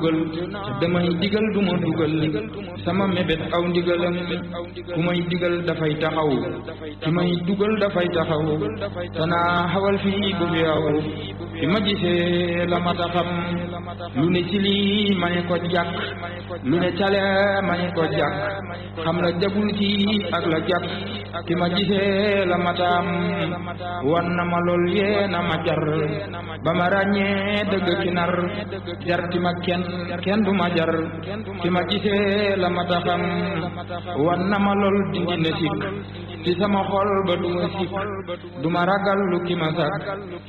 damay digal du ma dugal sama mébét aw ndigalam ku may digal dafay taxaw ki may dugal dafay taxaw tanaa xawal fii bu fi aw bi ma gisee la ma taxam lu ne ci lii ma ne ko jàkk lu ne cale ma ne ko jàkk xam la jagul ci ak la jàkk ki ma gisee la ma taam wan na ma lool yee na ma jar ba ma ràññee dëgg ki nar jar ti ma kenn kenn du ma jar ki ma gisee la ma taxam wan na ma lool dindi na sikk ci sama xol ba du ma sikk du ma ragal lu ki ma sàkk